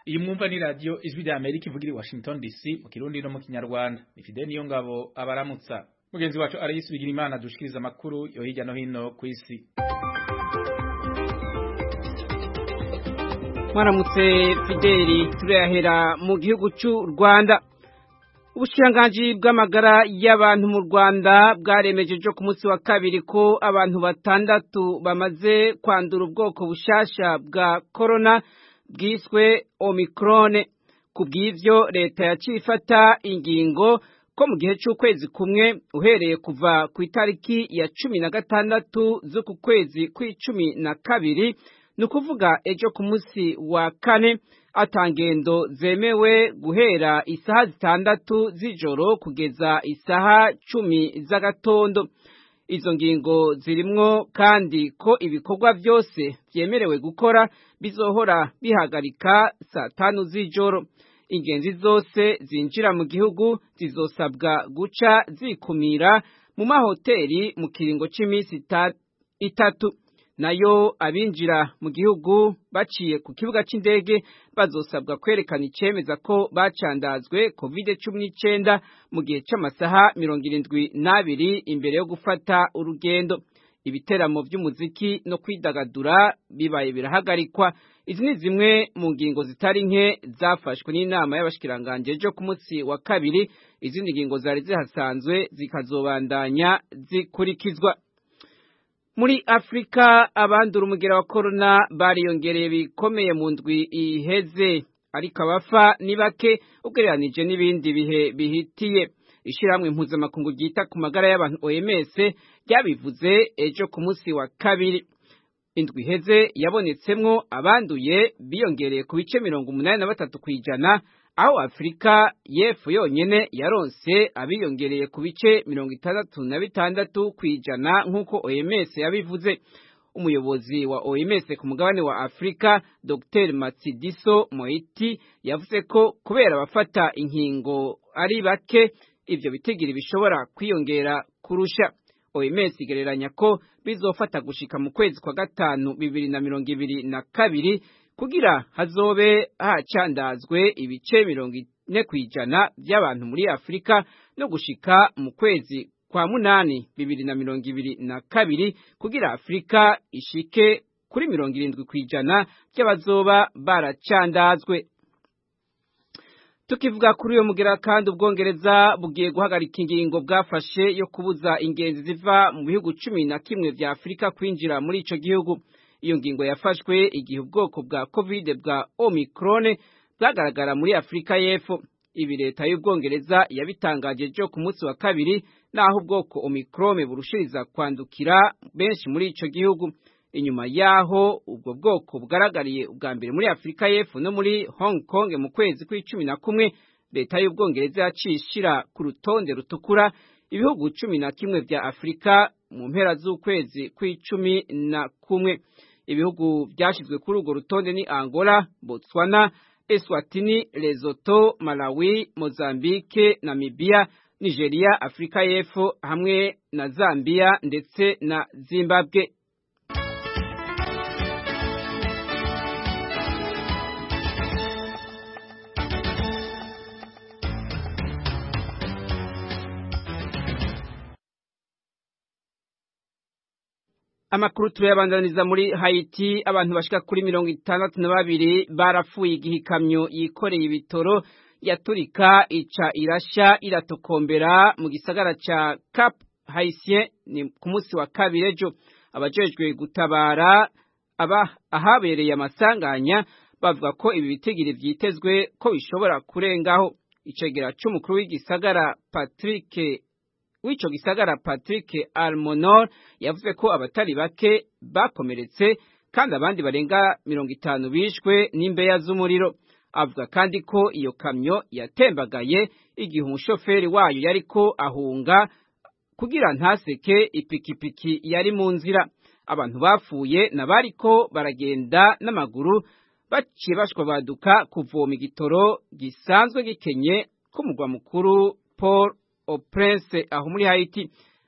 iyi mwumva ni radiyo ijwi rya amerika ivugira i washington dc mu kirundi no mu kinyarwanda ni fide niyo ngabo abaramutsa mugenzi wacu arayisi bigira imana dushikiriza amakuru yo hirya no hino ku isi mwaramutse fideli turayahera mu gihugu cy'u rwanda ubushiranganji bw'amagara y'abantu mu rwanda bwaremejeje ku munsi wa kabiri ko abantu batandatu bamaze kwandura ubwoko bushasha bwa korona bwiswe omikrone ku bw'ivyo leta yaciye ifata ingingo ko mu gihe c'ukwezi kumwe uhereye kuva ku itariki ya cumi na gatandatu z'uku kwezi kw'icumi na kabiri ni ukuvuga ejo ku munsi wa kane atangendo zemewe guhera isaha zitandatu z'ijoro kugeza isaha cumi z'agatondo izo ngingo zirimwo kandi ko ibikorwa byose byemerewe gukora bizohora bihagarika saa tanu z'ijoro ingenzi zose zinjira mu gihugu zizosabwa guca zikumira mu mahoteli mu kiringo cy'iminsi itatu nayo abinjira mu gihugu baciye ku kibuga cy'indege bazosabwa kwerekana icemeza ko bacandazwe covid cumi n'icyenda mu gihe cy'amasaha mirongo irindwi n'abiri imbere yo gufata urugendo ibiteramo by'umuziki no kwidagadura bibaye birahagarikwa izi ni zimwe mu ngingo zitari nke zafashwe n'inama y'abashikiranganje ejo ku munsi wa kabiri izindi ngingo zari zihasanzwe zikazobandanya zikurikizwa muri afurika abandura umugera wa korona bariyongereye bikomeye mu ndwi iheze ariko abafa ni bake ugereranije n'ibindi bihe bihitiye ishyirahamwe mpuzamakungu ryita ku magara y'abantu oms ryabivuze ejo ku munsi wa kabiri indwi iheze yabonetsemwo abanduye biyongereye ku bice mirongo umunani na batatu ku ijana aho afurika y'epfo yonyine yaronse abiyongereye ku bice mirongo itandatu na bitandatu ku ijana nk'uko oms yabivuze umuyobozi wa oms ku mugabane wa afurika dr matsidiso moiti yavuze ko kubera abafata inkingo ari bake ibyo bitigiri bishobora kwiyongera kurusha oms igereranya ko bizofata gushika mu kwezi kwa gatanu bibiri na mirongo ibiri na kabiri kugira hazobe hacandazwe ibice mirongo ine ku ijana by'abantu muri afurika no gushika mu kwezi kwa munani bibiri na mirongo ibiri na kabiri kugira afurika ishike kuri mirongo irindwi ku ijana by'abazoba baracandazwe tukivuga kuri uyo mugera kandi ubwongereza bugiye guhagarika ingingo bwafashe yo kubuza ingenzi ziva mu bihugu cumi na kimwe vya afurika kwinjira muri ico gihugu iyo ngingo yafashwe igihe ubwoko bwa covid bwa omicron bwagaragara muri afurika y'epfo ibi leta y'ubwongereza yabitangaje ejo ku munsi wa kabiri naho ubwoko omicron burushiriza kwandukira benshi muri ico gihugu inyuma yaho ubwo bwoko bugaragariye ubwa mbere muri afurika y'epfo no muri hong kong mu kwezi kw'icumi na kumwe leta y'ubwongereza yaciye ishira ku rutonde rutukura ibihugu cumi na kimwe vya afurika mu mpera z'ukwezi kw'icumi na kumwe ibihugu byashyizwe kuri urwo rutonde ni angola botswana eswatini lesotho malawi mozambique namibia nigeria afurika y'epfo hamwe na zambia ndetse na zimbabwe amakuru turayabandaniza muri Haiti abantu bashika kuri mirongo itandatu na babiri barapfuye igihe ikamyo yikoreye ibitoro yaturika ica irasha iratokombera mu gisagara ca Cap Haitien ni ku munsi wa kabiri ejo abajejwe gutabara aba ahabereye amasanganya bavuga ko ibi bitigiri vyitezwe ko bishobora kurengaho icegera c'umukuru w'igisagara Patrick w'ico gisagara Patrick Almonor yavuze ko abatari bake bakomeretse kandi abandi barenga mirongo itanu bishwe n'imbeya z'umuriro avuga kandi ko iyo kamyo yatembagaye igihe umushoferi wayo yariko ahunga kugira ntaseke ipikipiki yari mu nzira abantu bapfuye nabariko baragenda n'amaguru baciye bashwa baduka kuvoma igitoro gisanzwe gikenye k'umugwa mukuru Paul au Prince aho muri Haiti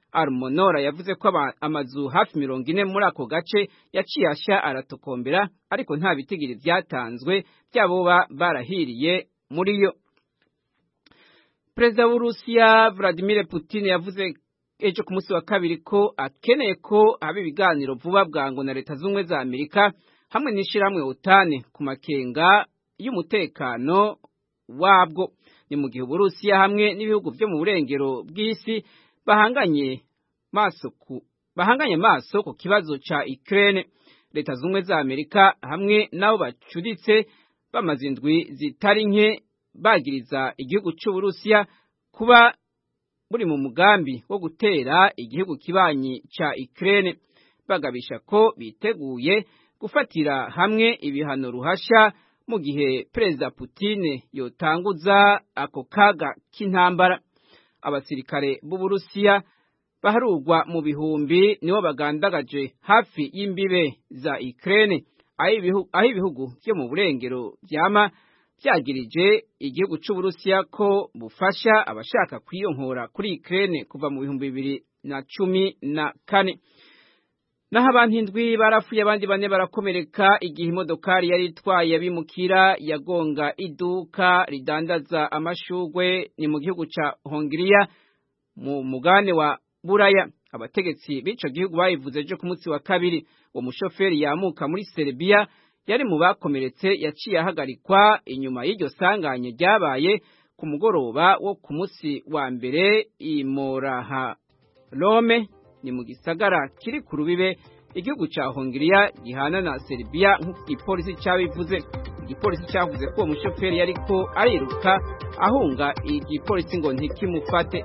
Armonora yavuze ko amazu hafi mirongo ine muri ako gace yaciye ashya aratokombera ariko nta bitigiri vyatanzwe by'aboba barahiriye muri yo perezida w'urusiya vladimir putin yavuze ejo ku munsi wa kabiri ko akeneye ko haba ibiganiro vuba bwango na leta z'ubumwe za amerika hamwe n'ishyirahamwe utane ku makenga y'umutekano wabwo ni mu gihe uburusiya hamwe n'ibihugu byo mu burengero bw'isi bahanganye maso ku bahanganye maso ku kibazo ca Ukraine leta z'ubumwe za Amerika hamwe nabo bacuditse bamaze indwi zitari nke bagiriza igihugu c'uburusiya kuba buri mu mugambi wo gutera igihugu kibanyi ca Ukraine bagabisha ko biteguye gufatira hamwe ibihano ruhasha mu gihe perezida Putin yotanguza ako kaga k'intambara abasirikare b'uburusiya baharugwa mu bihumbi nibo bagandagaje hafi y'imbibe za Ukraine aho ibihugu byo mu burengero byama byagirije igihugu c'uburusiya ko bufasha abashaka kwiyonkora kuri Ukraine kuva mu bihumbi bibiri na cumi na kane naho abantu indwi barapfuye abandi bane barakomereka igihe imodokari yari itwaye abimukira yagonga iduka ridandaza amashugwe ni mu gihugu ca Hongiriya mu mugane wa Buraya abategetsi b'ico gihugu bayivuze ejo ku munsi wa kabiri uwo mushoferi yamuka muri Serbia yari mu bakomeretse yaciye ahagarikwa inyuma y'iryo sanganye ryabaye ku mugoroba wo ku munsi wa mbere i Moraha Rome ni mu gisagara kiri ku rubibe igihugu ca Hongiriya gihana na Serbia nk'uko igipolisi cabivuze igipolisi cavuze ko uwo mushoferi yariko ariruka ahunga igipolisi ngo ntikimufate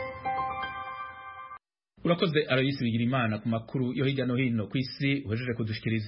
urakoze Aloysi Bigirimana ku makuru yo hirya no hino ku isi uhejeje kudushikiriza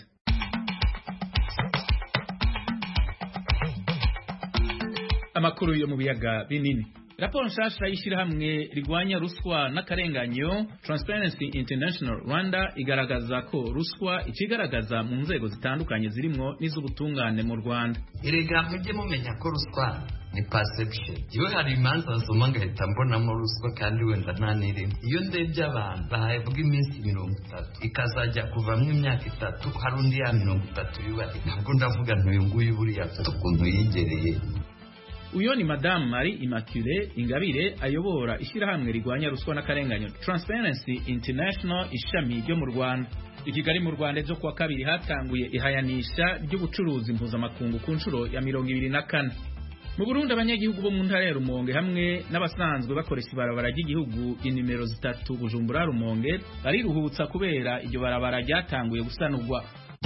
amakuru yo mu biyaga binini raporo nshasha y'ishyirahamwe rigwanya ruswa n'akarenganyo Transparency International Rwanda igaragaza ko ruswa ikigaragaza mu nzego zitandukanye zirimwo n'iz'ubutungane mu Rwanda erega mujye mumenya ko ruswa ni perception iyo hari imanza nsoma ngahita mbonamo ruswa kandi wenda nta n'irimo iyo ndebye abantu bahabwa iminsi mirongo itatu ikazajya kuvamo imyaka itatu hari undi ya mirongo itatu yubahe ntabwo ndavuga ntuyu nguyu buriya afite ukuntu yigereye uyo ni madamu Marie Immaculée Ingabire ayobora ishyirahamwe rigwanya ruswa n'akarenganyo Transparency International ishami ryo mu Rwanda i Kigali mu Rwanda ejo kuwa kabiri hatanguye ihayanisha ry'ubucuruzi mpuzamakungu ku nshuro ya mirongo ibiri na kane mu Burundi abanyagihugu bo mu ntara ya Rumonge hamwe n'abasanzwe bakoresha ibarabara ry'igihugu inimero zitatu Bujumbura Rumonge bariruhutsa kubera iryo barabara ryatanguye gusanurwa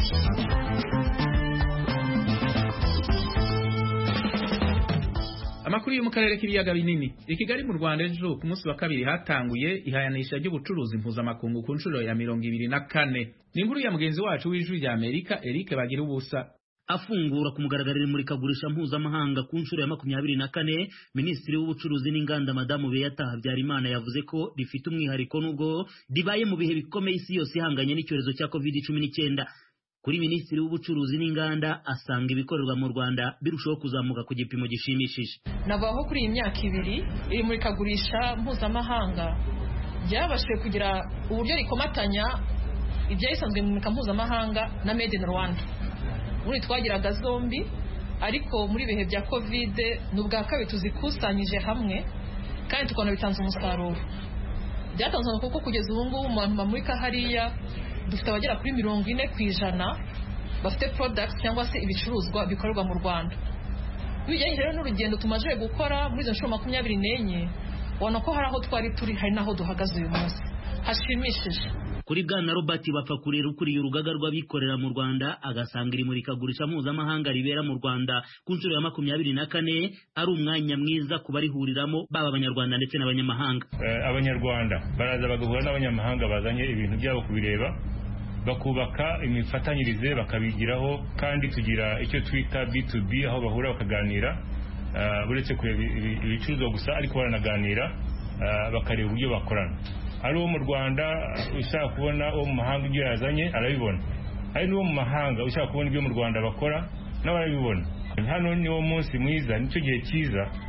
Amakuru yo mu karere k'ibiyaga binini i Kigali mu Rwanda ejo ku munsi wa kabiri hatanguye ihayanisha ry'ubucuruzi mpuzamakungu ku nshuro ya mirongo ibiri na kane ni inkuru ya mugenzi wacu w'ijwi rya Amerika Eric Bagira ubusa afungura ku mugaragaro imurikagurisha mpuzamahanga ku nshuro ya makumyabiri na kane minisitiri w'ubucuruzi n'inganda madamu Beata Habyarimana yavuze ko rifite umwihariko n'ubwo ribaye mu bihe bikomeye isi yose ihanganye n'icyorezo cya covid cumi n'icyenda kuri minisitiri w'ubucuruzi n'inganda asanga ibikorerwa mu Rwanda birushaho kuzamuka ku gipimo gishimishije navuga ko kuri iyi myaka ibiri iri murikagurisha mpuzamahanga ryabashije kugira uburyo rikomatanya ibyayisanzwe mu murika mpuzamahanga na made in Rwanda ubundi twagiraga zombi ariko muri bihe bya kovide ni ubwa kabiri tuzikusanyije hamwe kandi tukabona bitanze umusaruro byatanze kuko kugeza ubu ngubu mu bantu bamurika hariya dufite abagera kuri mirongo ine ku ijana bafite products cyangwa se ibicuruzwa bikorerwa mu rwanda bijyanye rero n'urugendo tumaze gukora muri izo nshuro makumyabiri n'enye ubona ko hari aho twari turi hari n'aho duhagaze uyu munsi hashimishije kuri bwana Robert Bapfakurera ukuriye urugaga rw'abikorera mu Rwanda agasanga iri murikagurisha mpuzamahanga ribera mu Rwanda ku nshuro ya makumyabiri na kane ari umwanya mwiza ku barihuriramo baba abanyarwanda ndetse n'abanyamahanga abanyarwanda baraza bagahura n'abanyamahanga bazanye ibintu byabo kubireba bakubaka imifatanyirize bakabigiraho kandi tugira icyo twita B2B aho bahura bakaganira uretse kureba ibicuruzwa gusa ariko baranaganira bakareba uburyo bakorana ari uwo mu rwanda ushaka kubona uwo mu mahanga ibyo yazanye arabibona hari n'uwo mu mahanga ushaka kubona ibyo mu rwanda bakora nawe arabibona hano ni wo munsi mwiza nicyo gihe cyiza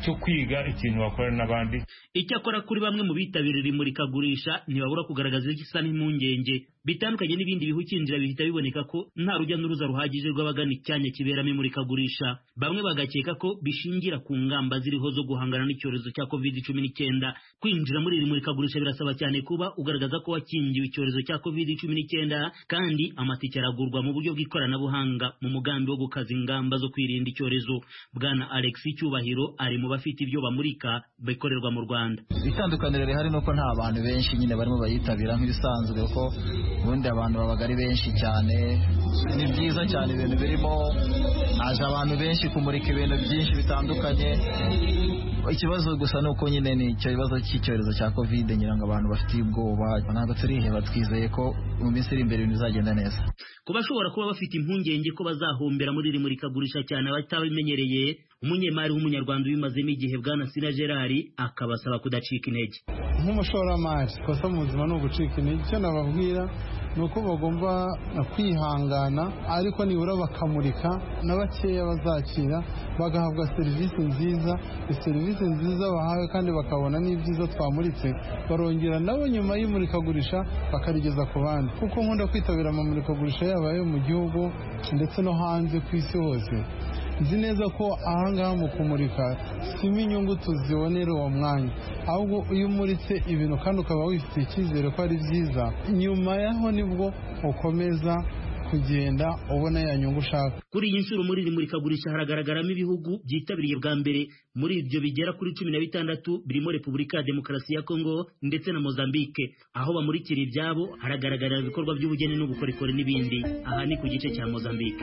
cyo kwiga ikintu wakorana n'abandi icyakora kuri bamwe mu bitabiriye imurikagurisha ntibabura kugaragaza igisa n'impungenge bitandukanye n'ibindi bihu kinjira bihita biboneka ko nta rujya n'uruza ruhagije rw'abagana icyanya kiberamo imurikagurisha bamwe bagakeka ko bishingira ku ngamba ziriho zo guhangana n'icyorezo cya covid cumi n'icyenda kwinjira muri iri murikagurisha birasaba cyane kuba ugaragaza ko wakingiwe icyorezo cya covid cumi n'icyenda kandi amatike aragurwa mu buryo bw'ikoranabuhanga mu mugambi wo gukaza ingamba zo kwirinda icyorezo bwana alex cyubahiro ari mu bafite ibyo bamurika bikorerwa mu rwanda itandukaniro rihari ni uko nta bantu benshi nyine barimo bayitabira nk'ibisanzwe kuko ubundi abantu babaga ari benshi cyane ni byiza cyane ibintu birimo haje abantu benshi kumurika ibintu byinshi bitandukanye ikibazo gusa ni uko nyine ni icyo kibazo cy'icyorezo cya covid ngira ngo abantu bafitiye ubwoba ntabwo turiheba twizeye ko mu minsi iri imbere ibintu bizagenda neza ku bashobora kuba bafite impungenge ko bazahombera muri iri murikagurisha cyane abatabimenyereye umunyemari w'umunyarwanda ubimazemo igihe bwana sina gerard akabasaba kudacika intege nk'umushoramari kosa mu buzima ni ugucika intege icyo nababwira ni uko bagomba kwihangana ariko nibura bakamurika na bakeya bazakira bagahabwa serivisi nziza serivisi nziza bahawe kandi bakabona n'ibyiza twamuritse barongera nabo nyuma y'imurikagurisha bakarigeza ku bandi kuko nkunda kwitabira amamurikagurisha yaba ayo mu gihugu ndetse no hanze ku isi hose nzi neza ko ahangaha mu kumurika simo inyungu tuzibonera uwo mwanya ahubwo iyo umuritse ibintu kandi ukaba wifitiye icyizere ko ari byiza nyuma yaho nibwo ukomeza kugenda ubona ya nyungu ushaka kuri iyi nshuro muri iri murikagurisha haragaragaramo ibihugu byitabiriye bwa mbere muri ibyo bigera kuri cumi na bitandatu birimo repubulika ya demokarasi ya kongo ndetse na mozambique aho bamurikira ibyabo haragaragarira ibikorwa by'ubugeni n'ubukorikori n'ibindi aha ni ku gice cya mozambique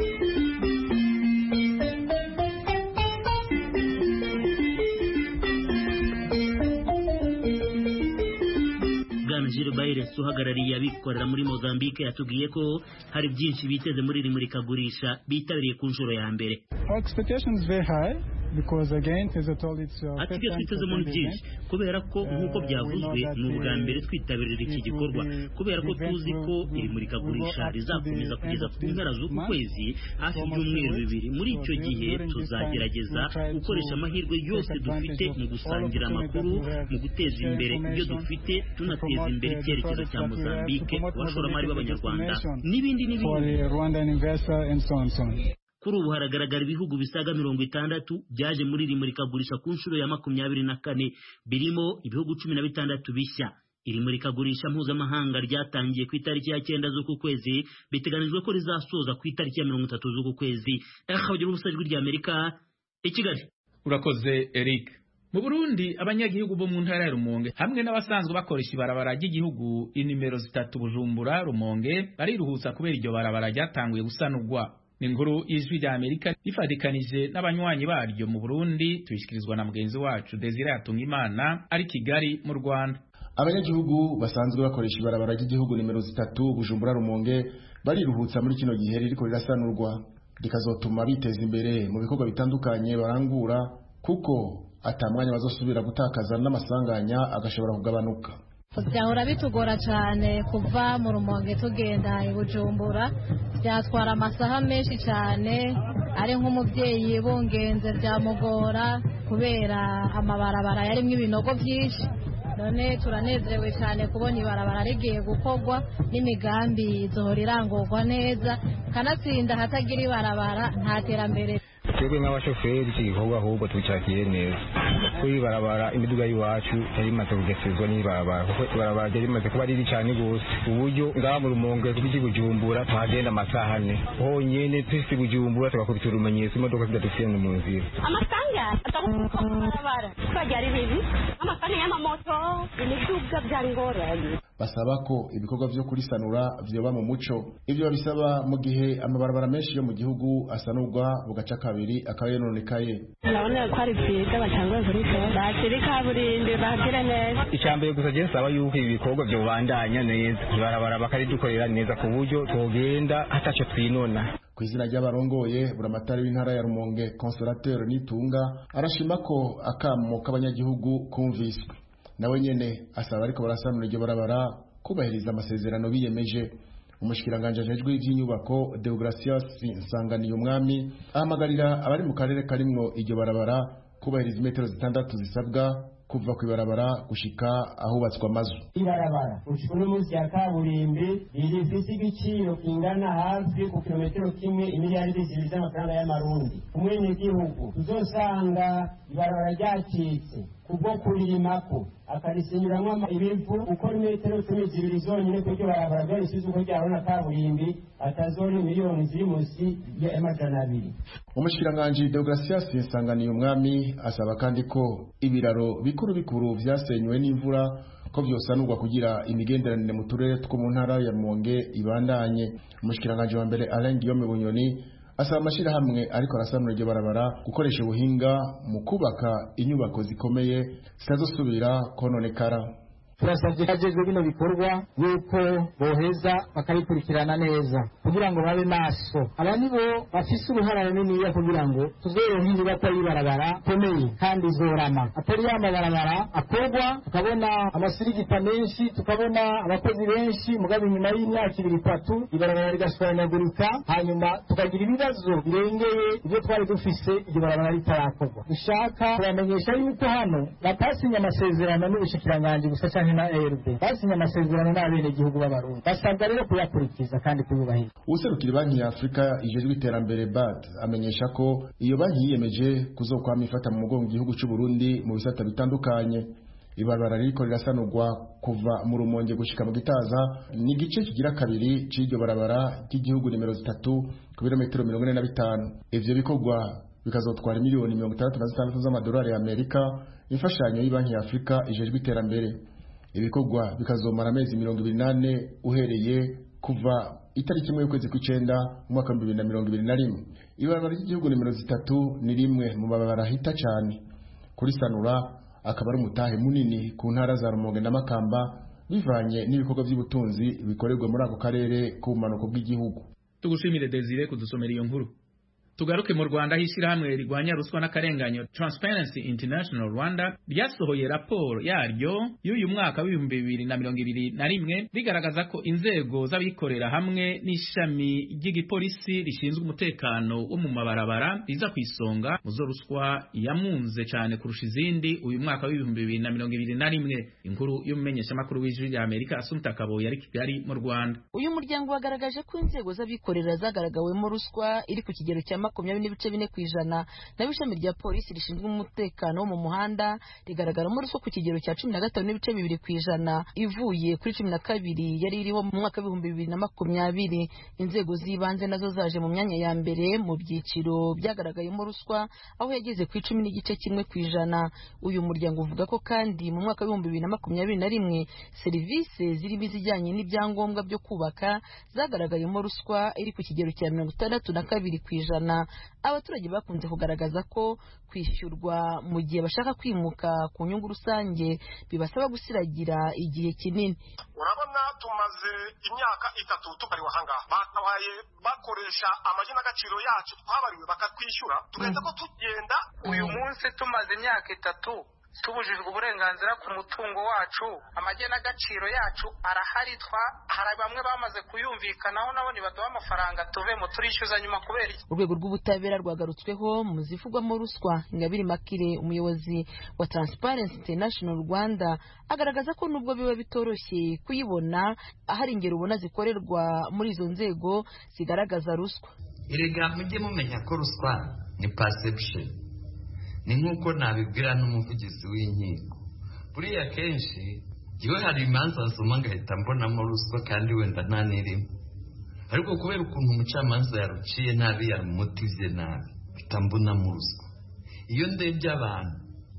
Gilles Bayres uhagarariye abikorera muri Mozambique yatubwiye ko hari byinshi biteze muri iri murikagurisha bitabiriye ku nshuro ya mbere ati ibyo twitezemo ni byinshi kubera ko nk'uko byavuzwe ni ubwa mbere twitabirira iki gikorwa kubera ko tuzi ko iri murikagurisha rizakomeza kugeza ku mpera z'uku kwezi hafi ibyumweru bibiri muri icyo gihe tuzagerageza gukoresha amahirwe yose dufite mu gusangira amakuru mu guteza imbere ibyo dufite tunateza imbere icyerekezo cya mozambique abashoramari b'abanyarwanda n'ibindi n'ibindi kuri ubu haragaragara ibihugu bisaga mirongo itandatu byaje muri iri murikagurisha ku nshuro ya makumyabiri na kane birimo ibihugu cumi na bitandatu bishya iri murikagurisha mpuzamahanga ryatangiye ku itariki ya cyenda z'uku kwezi biteganijwe ko rizasoza ku itariki ya mirongo itatu z'uku kwezi akabagira ubusa ijwi ry'amerika i kigali urakoze eric mu burundi abanyagihugu bo mu ntara ya rumonge hamwe n'abasanzwe bakoresha ibarabara ry'igihugu inimero zitatu bujumbura rumonge bariruhutsa kubera iryo barabara ryatanguye gusanurwa ni inkuru y'ijwi rya amerika rifatikanije n'abanywanyi baryo mu burundi tuyishyikirizwa na mugenzi wacu desire hatungimana ari kigali mu rwanda abanyagihugu basanzwe bakoresha ibarabara ry'igihugu nimero zitatu bujumbura rumonge bariruhutsa muri kino gihe ririko rirasanurwa rikazotuma biteza imbere mu bikorwa bitandukanye barangura kuko ata mwanya bazosubira gutakaza n'amasanganya agashobora kugabanuka byahora bitugora cyane kuva mu rumonge tugenda i bujumbura byatwara amasaha menshi cyane ari nk'umubyeyi bungenze byamugora kubera amabarabara yarimo ibinogo byinshi none turanezerewe cyane kubona ibarabara rigiye gukorwa n'imigambi izohora irangurwa neza kanatsinda hatagira ibarabara nta terambere twebwe nk'abashoferi iki gikorwa ahubwo tucakire neza kuri ibarabara imiduga y'iwacu yari imaze kugesezwa n'ibarabara kuko ibarabara ryari rimaze kuba riri cyane rwose uburyo ngaha mu rumonge tw'iki bujumbura tuhagenda amasaha ane honyene twisi bujumbura tugakubita urumenyetso imodoka zidadufiyene mu nzira amasanga atakubarabara twajya ari bibi amasanga y'amamoto imiduga byari ngorane basaba ko ibikorwa vyo kurisanura vyoba mu muco ivyo babisaba mu gihe amabarabara menshi yo mu gihugu asanurwa bugaca kabiri akaba yononekaye urabona ko ari byiza batanguye kurikora bakiri kaburimbi bagire neza icambere gusa je nsaba yuko ibi bikorwa vyobandanya neza ibarabara bakaridukorera neza ku buryo twogenda hataco twinona ku izina ry'abarongoye buramatari w'intara ya rumonge consolateur nitunga arashima ko akamo k'abanyagihugu kumviswe nawe nyene asaba ariko barasanura iryo barabara kubahiriza amasezerano biyemeje umushikiranganje ajejwe ivy'inyubako Deogracias Nsanganiye umwami ahamagarira abari mu karere karimwo iryo barabara kubahiriza imetero zitandatu zisabwa kuva ku ibarabara gushika ahubatswe amazu ibarabara gushika uno munsi ya kaburimbi rifise igiciro kingana hafi ku kilometero kimwe imiliyaridi zibiri z'amafaranga y'amarundi umwenegihugu tuzosanga ibarabara ryacitse kubwo kuririmako akarisinyuramwo ibivu uko imetero cumi zibiri zonyine kuryo barabara ryarisize uko ryabona kaburimbi atazori miliyoni ziri munsi y'amajana abiri umushikiranganji deogratias nsanganiye umwami asaba kandi ko ibiraro bikuru bikuru vyasenywe n'imvura ko vyosanurwa kugira imigenderanire mu turere two mu ntara ya Rumonge ibandanye umushikiranganji wa mbere Alain Guillaume Bunyoni asaba amashirahamwe ariko arasanura iryo barabara gukoresha ubuhinga mu kubaka inyubako zikomeye zitazosubira kononekara turasabye kajejwe bino bikorwa yuko boheza bakabikurikirana neza kugira ngo babe maso aba nibo bafise uruhara runiniya kugira ngo tuzoronke inyubako y'ibarabara komeye kandi izorama atari ya mabarabara akorwa tukabona amasirigita menshi tukabona abakozi benshi mugabo inyuma y'imyaka ibiri itatu ibarabara rigashwanyagurika hanyuma tukagira ibibazo birengeye ibyo twari dufise iryo barabara ritarakorwa dushaka kubamenyesha yuko hano batasinye amasezerano n'ubushikiranganji gusa canke na ARD basinye amasezerano n'abenegihugu b'abarundi basabwa rero kuyakurikiza kandi kuyubahiriza userukira banki ya afurika ijejwe iterambere bad amenyesha ko iyo banki yiyemeje kuzokwama ifata mu mugongo igihugu c'u Burundi mu bisata bitandukanye ibarabara ririko rirasanurwa kuva mu rumonge gushika mu gitaza ni igice kigira kabiri c'iryo barabara ry'igihugu nimero zitatu ku birometero mirongo ine na bitanu ivyo bikorwa bikazotwara miliyoni mirongo itandatu na zitandatu z'amadolari ya amerika imfashanyo y'ibanki ya afurika ijejwe iterambere ibikorwa bikazomara amezi mirongo ibiri n'ane uhereye kuva itariki imwe y'ukwezi kw'icenda mu mwaka w'ibihumbi bibiri na mirongo ibiri na rimwe ibarabara ry'igihugu nimero zitatu ni rimwe mu mabarabara ahita cane kurisanura akaba ari umutahe munini ku ntara za rumonge na makamba bivanye n'ibikorwa by'ubutunzi bikorerwa muri ako karere k'ubumanuko bw'igihugu tugushimire desire kudusomera iyo nkuru tugaruke mu Rwanda aho ishyirahamwe rigwanya ruswa n'akarenganyo Transparency International Rwanda ryasohoye raporo yaryo y'uyu mwaka w'ibihumbi bibiri na mirongo ibiri na rimwe rigaragaza ko inzego z'abikorera hamwe n'ishami ry'igipolisi rishinzwe umutekano wo mu mabarabara riza ku isonga mu zo ruswa yamunze cyane kurusha izindi uyu mwaka w'ibihumbi bibiri na mirongo ibiri na rimwe inkuru y'umumenyeshamakuru w'ijwi rya Amerika Asumta Kaboyi ari Kigali mu Rwanda uyu muryango wagaragaje ko inzego z'abikorera zagaragawemo ruswa iri ku kigero cya makumyabiri n'ibice bine ku ijana naho ishami rya polisi rishinzwe umutekano wo mu muhanda rigaragaramo ruswa ku kigero cya cumi na gatanu n'ibice bibiri ku ijana ivuye kuri cumi na kabiri yari iriho mu mwaka w'ibihumbi bibiri na makumyabiri inzego z'ibanze nazo zaje mu myanya ya mbere mu byiciro byagaragayemo ruswa aho yageze ku icumi n'igice kimwe ku ijana uyu muryango uvuga ko kandi mu mwaka w'ibihumbi bibiri na makumyabiri na rimwe serivisi zirimo izijyanye n'ibyangombwa byo kubaka zagaragayemo ruswa iri ku kigero cya mirongo itandatu na kabiri ku ijana abaturage bakunze kugaragaza ko kwishyurwa mu gihe bashaka kwimuka ku nyungu rusange bibasaba gusiragira igihe kinini urabona tumaze imyaka itatu tubariwe ahangaha bakabaye bakoresha amazina agaciro yacu twabariwe bakatwishyura tugahita ko tugenda uyu munsi tumaze imyaka itatu tubujijwe uburenganzira ku mutungo wacu amagenagaciro yacu arahari twa hari bamwe bamaze kuyumvikanaho nabo nibaduha amafaranga tuvemo turishyuza nyuma kubera iki urwego rw'ubutabera rwagarutsweho mu zivugwamo ruswa ingabire makire umuyobozi wa transparency international rwanda agaragaza ko nubwo biba bitoroshye kuyibona ahari ingero ubona zikorerwa muri izo nzego zigaragaza ruswa erega mujye mumenya ko ruswa ni perception ni nk'uko nabibwira n'umuvugizi w'inkiko buriya kenshi yewe hari imanza nsoma ngahita mbonamo ruswa kandi wenda nta n'irimo ariko kubera ukuntu umucamanza yaruciye nabi yarumutije nabi mpita mbonamo ruswa iyo ndebye abantu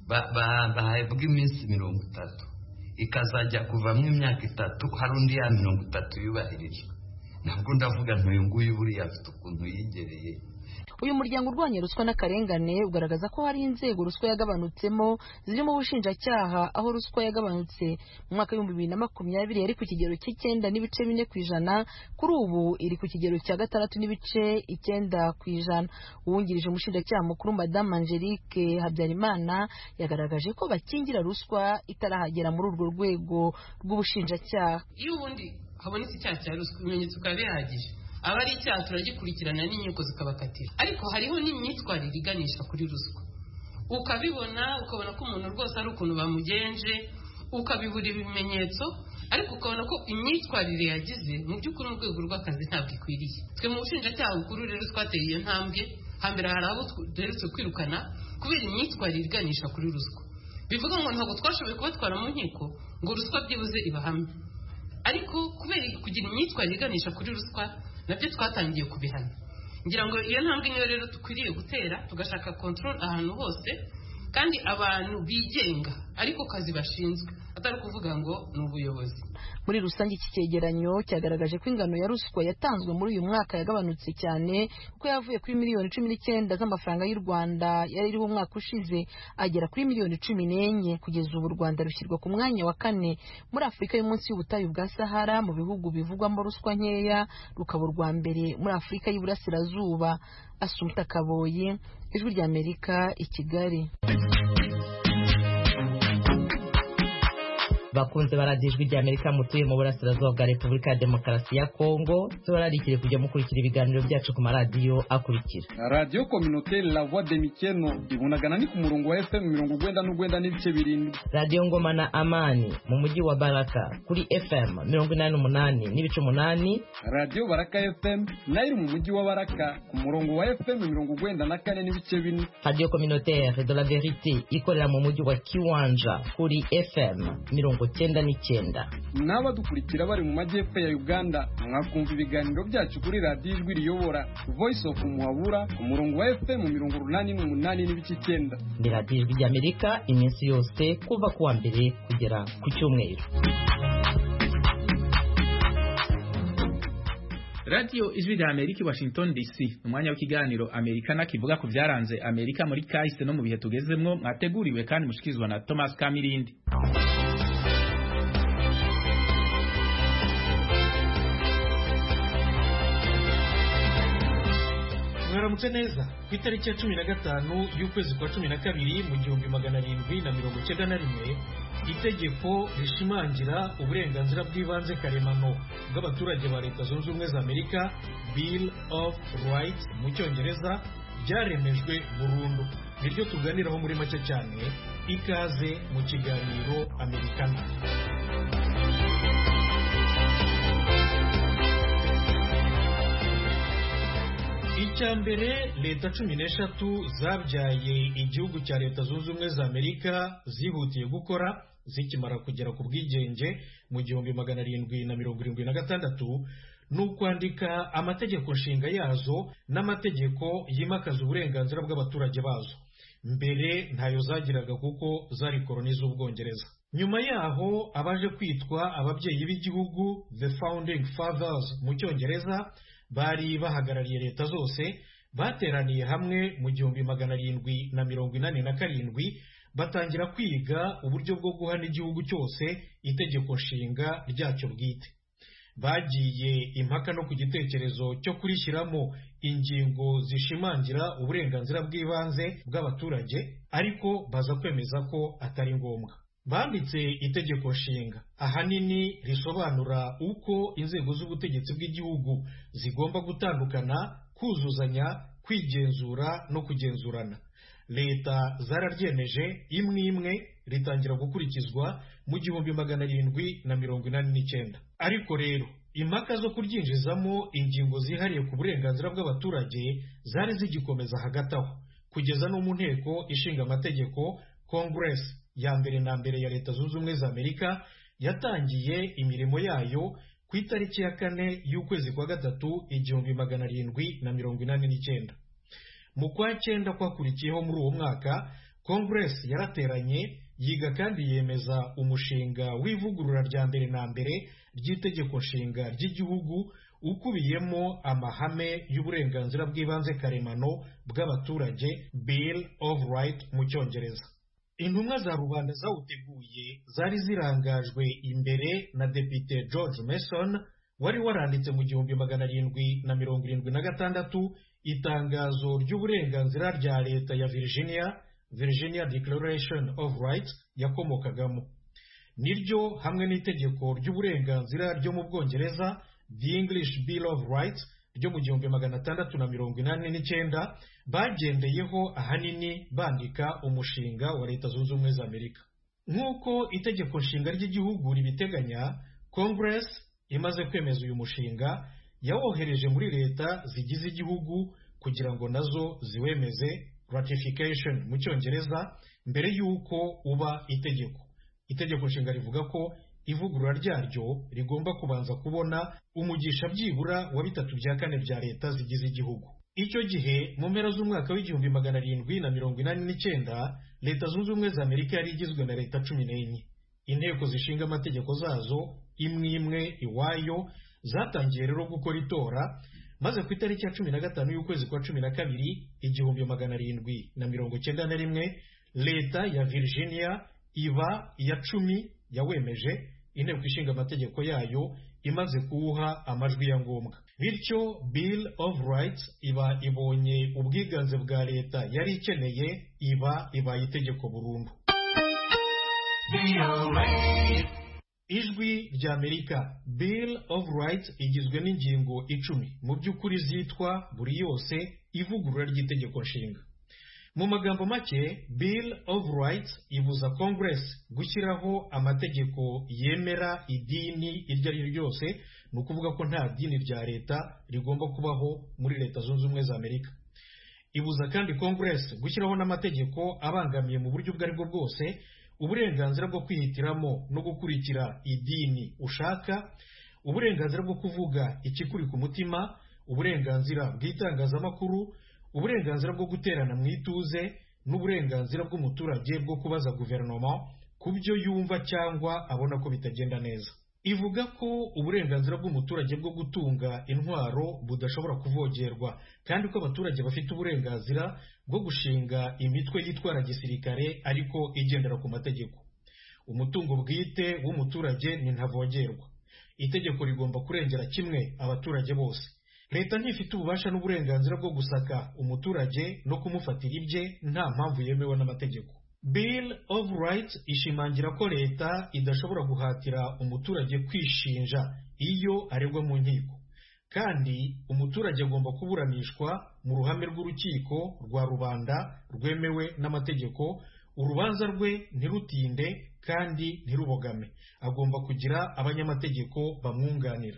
bahabwa iminsi mirongo itatu ikazajya kuvamo imyaka itatu hari undi ya mirongo itatu yubahirijwe ntabwo ndavuga ntuyu nguyu buriya afite ukuntu yigereye uyu muryango urwanya ruswa n'akarengane ugaragaza ko hari inzego ruswa yagabanutsemo zirimo ubushinjacyaha aho ruswa yagabanutse mu mwaka w'ibihumbi bibiri na makumyabiri yari ku kigero cy'icyenda n'ibice bine ku ijana kuri ubu iri ku kigero cya gatandatu n'ibice icyenda ku ijana uwungirije umushinjacyaha mukuru madamu angelique habyarimana yagaragaje ko bakingira ruswa itarahagera muri urwo rwego rw'ubushinjacyaha iyo ubundi habonetse icyaha cya ruswa ibimenyetso bikaba bihagije aba ari icyaha turagikurikirana n'inkiko zikabakatira ariko hariho n'imyitwarire iganisha kuri ruswa ukabibona ukabona ko umuntu rwose ari ukuntu bamugenje ukabibura ibimenyetso ariko ukabona ko imyitwarire yagize mu by'ukuri mu rwego rw'akazi ntabwo ikwiriye twe mu bushinjacyaha bukuru rero twateye iyo ntambwe hambere hari abo duherutse kwirukana kubera imyitwarire iganisha kuri ruswa bivuga ngo ntabwo twashoboye kubatwara mu nkiko ngo ruswa byibuze ibahame ariko kubera kugira imyitwarire iganisha kuri ruswa nabyo twatangiye kubihana ngira ngo iyo ntambwe niyo rero dukwiriye gutera tugashaka control ahantu hose kandi abantu bigenga ariko kazi bashinzwe atari ukuvuga ngo ni ubuyobozi muri rusange iki cyegeranyo cyagaragaje ko ingano ya ruswa yatanzwe muri uyu mwaka yagabanutse cyane kuko yavuye kuri miliyoni cumi n'icyenda z'amafaranga y'u rwanda yari iriho umwaka ushize agera kuri miliyoni cumi n'enye kugeza ubu u rwanda rushyirwa ku mwanya wa kane muri afurika yo munsi y'ubutayu bwa sahara mu bihugu bivugwamo ruswa nkeya rukaba urwa mbere muri afurika y'iburasirazuba asumta kaboye ijwi ry'amerika i kigali bakunze baradijwe rya Amerika mutuye mu burasirazuba bwa Repubulika ya Demokarasi ya Kongo tubararikire kujya mukurikira ibiganiro byacu ku maradiyo akurikira radiyo kominotere la voix de mikeno ibunagana ni ku murongo wa FM mirongo ugwenda n'ugwenda n'ibice birindwi radiyo ngoma na amani mu mujyi wa Baraka kuri FM mirongo inani n'umunani n'ibice umunani radiyo baraka FM nayo iri mu mujyi wa Baraka ku murongo wa FM mirongo ugwenda na kane n'ibice bine radiyo communautaire de la verite ikorera mu mujyi wa Kiwanja kuri FM mirongo cyenda n'icyenda n'abadukurikira bari mu majyepfo ya uganda mwakumva ibiganiro byacu kuri radiyo ijwi riyobora voice of muhabura ku murongo wa fm mirongo urunani n'umunani n'ibice icyenda ni radiyo ijwi ry'amerika iminsi yose kuva ku wa mbere kugera ku cyumweru radiyo ijwi rya amerika i washington dc umwanya w'ikiganiro amerikana kivuga ku byaranze amerika muri kahise no mu bihe tugezemwo mwateguriwe kandi mushikirizwa na thomas kamirindi mwaramutse neza ku itariki ya cumi na gatanu y'ukwezi kwa cumi na kabiri mu gihumbi magana arindwi na mirongo icyenda na rimwe itegeko rishimangira uburenganzira bw'ibanze karemano bw'abaturage ba leta zunze ubumwe za amerika bill of rights mu cyongereza byaremejwe burundu niryo tuganiraho muri make cyane ikaze mu kiganiro amerikana icya mbere leta cumi n'eshatu zabyaye igihugu cya leta zunze ubumwe za amerika zihutiye gukora zikimara kugera ku bwigenge mu gihumbi magana arindwi na mirongo irindwi na gatandatu ni ukwandika amategeko nshinga yazo n'amategeko yimakaza uburenganzira bw'abaturage bazo mbere ntayo zagiraga kuko zari koroni z'ubwongereza nyuma yaho abaje kwitwa ababyeyi b'igihugu the founding fathers mu cyongereza bari bahagarariye leta zose bateraniye hamwe mu gihumbi magana arindwi na mirongo inani na karindwi batangira kwiga uburyo bwo guha n'igihugu cyose itegeko nshinga ryacyo bwite bagiye impaka no ku gitekerezo cyo kurishyiramo ingingo zishimangira uburenganzira bw'ibanze bw'abaturage ariko baza kwemeza ko atari ngombwa banditse itegeko nshinga ahanini risobanura uko inzego z'ubutegetsi bw'igihugu zigomba gutandukana kuzuzanya kwigenzura no kugenzurana leta zararyemeje imwe imwe ritangira gukurikizwa mu gihumbi magana arindwi na mirongo inani n'icyenda ariko rero impaka zo kuryinjizamo ingingo zihariye ku burenganzira bw'abaturage zari zigikomeza hagati aho kugeza no mu nteko ishinga amategeko congress ya mbere na mbere ya leta zunze ubumwe za amerika yatangiye imirimo yayo ku itariki ya kane y'ukwezi kwa gatatu igihumbi magana arindwi na mirongo inani n'icyenda mu kwa cyenda kwakurikiyeho muri uwo mwaka congress yarateranye yiga kandi yemeza umushinga w'ivugurura rya mbere na mbere ry'itegeko nshinga ry'igihugu ukubiyemo amahame y'uburenganzira bw'ibanze karemano bw'abaturage bill of right mu cyongereza intumwa za rubanda zawuteguye zari zirangajwe imbere na depite george mason wari waranditse mu gihumbi magana arindwi na mirongo irindwi na gatandatu itangazo ry'uburenganzira rya leta ya virginia virginia declaration of rights yakomokagamo niryo hamwe n'itegeko ry'uburenganzira ryo mu bwongereza the english bill of rights ryo mu gihumbi magana atandatu na mirongo inani n'icyenda bagendeyeho ahanini bandika umushinga wa leta zunze ubumwe za amerika nk'uko itegeko nshinga ry'igihugu ribiteganya congress imaze kwemeza uyu mushinga yawohereje muri leta zigize igihugu kugira ngo nazo ziwemeze ratification mu cyongereza mbere y'uko uba itegeko itegeko nshinga rivuga ko ivugurura ryaryo rigomba kubanza kubona umugisha byibura wa bitatu bya kane bya leta zigize igihugu icyo gihe mu mpera z'umwaka w'igihumbi magana arindwi na mirongo inani n'icyenda leta zunze ubumwe za amerika yari igizwe na leta cumi n'enye inteko zishinga amategeko zazo imwe imwe iwayo zatangiye rero gukora itora maze ku itariki ya cumi na gatanu y'ukwezi kwa cumi na kabiri igihumbi magana arindwi na mirongo cyenda na rimwe leta ya virginia iba iya cumi yawemeje inteko ishinga amategeko yayo imaze kuwuha amajwi ya ngombwa bityo bill of rights iba ibonye ubwiganze bwa leta yari ikeneye iba ibaye itegeko burundu ijwi rya amerika bill of rights igizwe n'ingingo icumi mu by'ukuri zitwa buri yose ivugurura ry'itegeko nshinga mu magambo make bill of rights ibuza congress gushyiraho amategeko yemera idini iryo ari ryo ryose ni ukuvuga ko nta dini rya leta rigomba kubaho muri leta zunze ubumwe za amerika ibuza kandi congress gushyiraho n'amategeko abangamiye mu buryo ubwo ari bwo bwose uburenganzira bwo kwihitiramo no gukurikira idini ushaka uburenganzira bwo kuvuga ikikuri ku mutima uburenganzira bw'itangazamakuru uburenganzira bwo guterana mu ituze n'uburenganzira bw'umuturage bwo kubaza guverinoma ku byo yumva cyangwa abona ko bitagenda neza ivuga ko uburenganzira bw'umuturage bwo gutunga intwaro budashobora kuvogerwa kandi ko abaturage bafite uburenganzira bwo gushinga imitwe yitwara gisirikare ariko igendera ku mategeko umutungo bwite w'umuturage ni ntavogerwa itegeko rigomba kurengera kimwe abaturage bose leta ntifite ububasha n'uburenganzira bwo gusaka umuturage no kumufatira ibye nta mpamvu yemewe n'amategeko bill of rights ishimangira ko leta idashobora guhatira umuturage kwishinja iyo aregwa mu nkiko kandi umuturage agomba kuburanishwa mu ruhame rw'urukiko rwa rubanda rwemewe n'amategeko urubanza rwe ntirutinde kandi ntirubogame agomba kugira abanyamategeko bamwunganira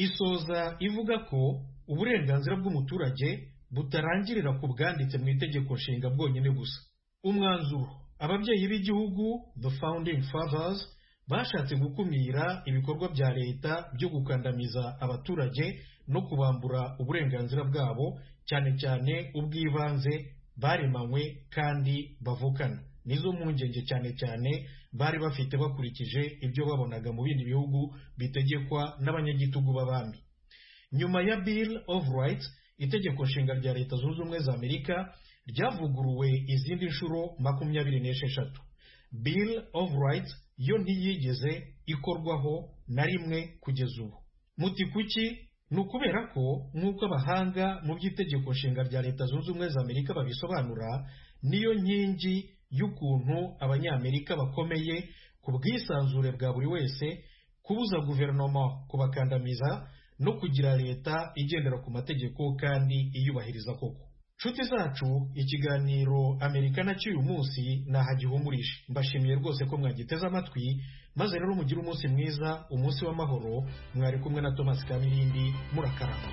isoza ivuga ko uburenganzira bw'umuturage butarangirira ku bwanditse mu itegeko nshinga bwonyine gusa umwanzuro ababyeyi b'igihugu the founding fathers bashatse gukumira ibikorwa bya leta byo gukandamiza abaturage no kubambura uburenganzira bwabo cyane cyane ubw'ibanze baremanywe kandi bavukana nizo mpungenge cyane cyane bari bafite bakurikije ibyo babonaga mu bindi bihugu bitegekwa n'abanyagitugu b'abami nyuma ya bill of rights itegeko nshinga rya leta zunze ubumwe za amerika ryavuguruwe izindi nshuro makumyabiri n'esheshatu bill of rights yo ntiyigeze ikorwaho na rimwe kugeza ubu muti kuki ni ukubera ko nk'uko abahanga mu by'itegeko nshinga rya leta zunze ubumwe za amerika babisobanura niyo nkingi y'ukuntu abanyamerika bakomeye ku bwisanzure bwa buri wese kubuza guverinoma kubakandamiza no kugira leta igendera ku mategeko kandi iyubahiriza koko nshuti zacu ikiganiro amerika na cy'uyu munsi nahagihumurije mbashimiye rwose ko mwagiteze amatwi maze rero mugire umunsi mwiza umunsi w'amahoro mwari kumwe na thomas kamirindi murakarama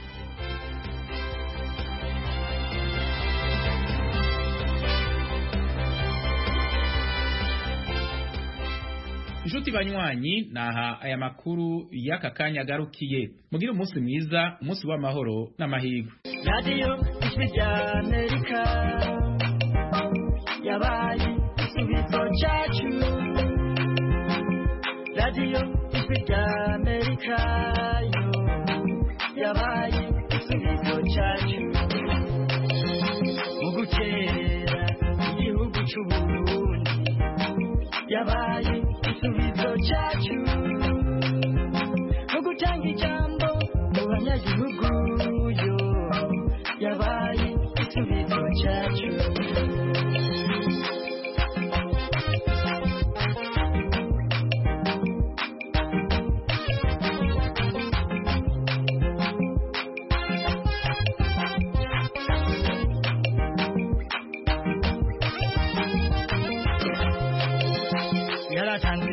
inshuti banywanyi naha aya makuru y'aka kanya agarukiye mugire umunsi mwiza umunsi w'amahoro n'amahirwe radiyo ijwi rya amerika yabaye igisubizo cyacu radiyo ijwi rya amerika yo yabaye igisubizo cyacu mu gutera igihugu cy'uburundi yabaye igisubizo cyacu mu gutanga ijambo mu banyagihugu